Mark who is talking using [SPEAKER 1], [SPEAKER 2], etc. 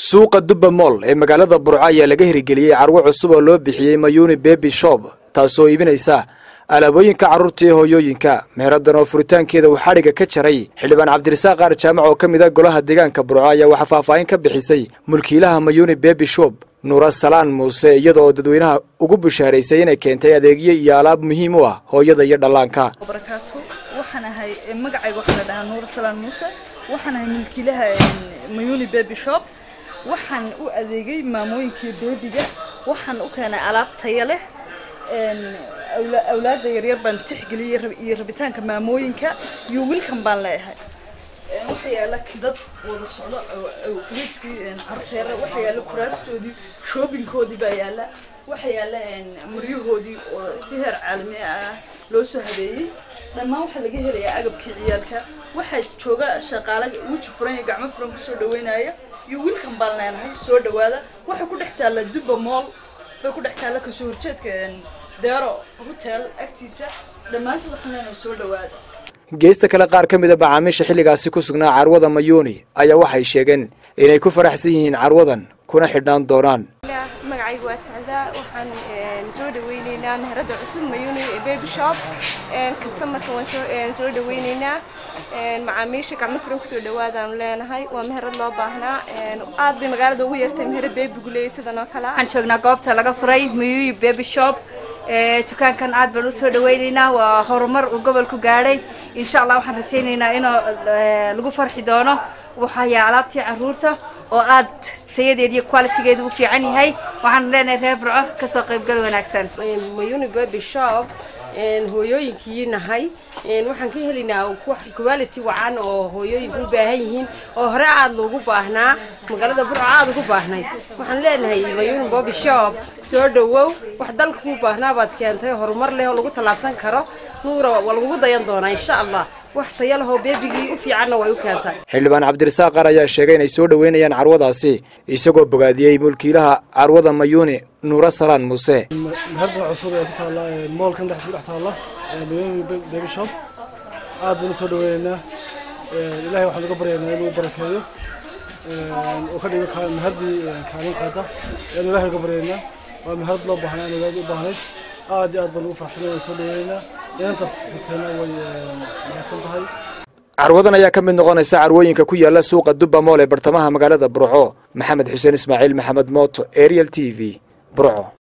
[SPEAKER 1] suuqa dubba moll ee magaalada burco ayaa laga hirgeliyey carwo cusub oo loo bixiyey mayuni bebi shop taasoo iibinaysa alaabooyinka carruurta iyo hooyooyinka meheraddan oo furitaankeeda uu xadhigga ka jaray xildhibaan cabdirasaaq qaar jaamac oo ka mid a golaha deegaanka burco ayaa waxaa faahfaahin ka bixisay mulkiilaha mayuni bebi shop nuura salaan muuse iyada oo dadweynaha ugu bushaaraysay inay keentay adeegyo iyo alaab muhiim u ah hooyada iyo dhallaanka
[SPEAKER 2] barakaatu waxaan ahay magacayga waxaa la dhahaa nuur salaan muuse waxaan ahay milkiilaha mayuni baby shop waxaan u adeegay maamooyinkii beebiga waxaan u keenay alaab taya leh awlaadda yaryar baan tixgeliyey iyo rabitaanka maamooyinka iyo wiilkan baan leeyahay waxa yaala dad wada socdo wiiskii carteera waxa yaala kuraastoodii shoobinkoodii baa yaala waxa yaala maryahoodii oo si heer caalami ah loo soo habeeyey dhammaan waxaa laga helayaa agabkii ciyaalka waxaa jooga shaqaale weji furan iyo gacmo furan kusoo dhaweynaya iyo wiilkan baan leenahay soo dhawaada waxay ku dhex taalla dubba mool bay ku dhex taalla kasoo horjeedka deero hotel agtiisa dhammaantood waxaan leenahay soo dhawaada
[SPEAKER 1] geesta kale qaar ka mid a macaamiisha xilligaasi ku sugnaa carwada mayuuni ayaa waxay sheegeen inay ku faraxsan yihiin carwadan kuna xidhnaan doonaan
[SPEAKER 3] magacaygu waa sacdaa waxaan soo dhaweyneynaa meherada cusub mayuni baby shop kastamarka waan soo dhaweyneynaa macaamiisha gacmo furan kusoo dhawaadaanu leenahay waa meherad loo baahnaa aad bay magaalada ugu yartay meherad beebigu leeyay sidan oo kale
[SPEAKER 4] waxaan joognaa goobta laga furay mayuyi baby shop dukaankan aad baan usoo dhaweyneynaa waa horumar uu gobolku gaadhay insha allah waxaan rajayneynaa inuu lagu farxi doono waxayaa alaabtii caruurta oo aad tayadeed iyo qualitygeedu u fiican yahay waxaan leenahay reer burco kasoo qaybgal wanaagsan
[SPEAKER 5] mayuni baby shop hooyooyinkii nahay waxaan ka helaynaa quality wacan oo hooyooyinku u baahan yihiin oo hore aad loogu baahnaa magaalada burco aad ugu baahnay waxaan leenahay mayuni baby shop soo dhawow wax dalka kuu baahnaa baad keentay horumar leh oo lagu tallaabsan karo nuura waa lagugu dayan doonaa insha allah wax taya lahoo beebigii u fiicanna way u keentay
[SPEAKER 1] xildhibaan cabdirasaaq qaar ayaa sheegay inay soo dhoweynayaan carwadaasi isagoo bogaadiyey mulkiilaha carwada mayuuni nuura salaan muuse
[SPEAKER 6] meherda cusub ee ku taalla moolkan dhex ku dhex taalla mayuuni baby shop aad baynu soo dhaweynaynaa ilahay waxaan uga baryaynaa inuu barakeeyo oo ka dhigo meherddii kaalin qaada ayaan ilahay uga baryaynaa waa meherad loo baahnaa magaada u baahnayd aad iyo aad baan ugu farxsanay soo dhaweynaynaa inanta furteena way mahadsan tahay
[SPEAKER 1] carwadan ayaa ka mid noqonaysa carwooyinka ku yaala suuqa dubba mool ee bartamaha magaalada burco maxamed xuseen ismaaciil maxamed mooto ariel t v burco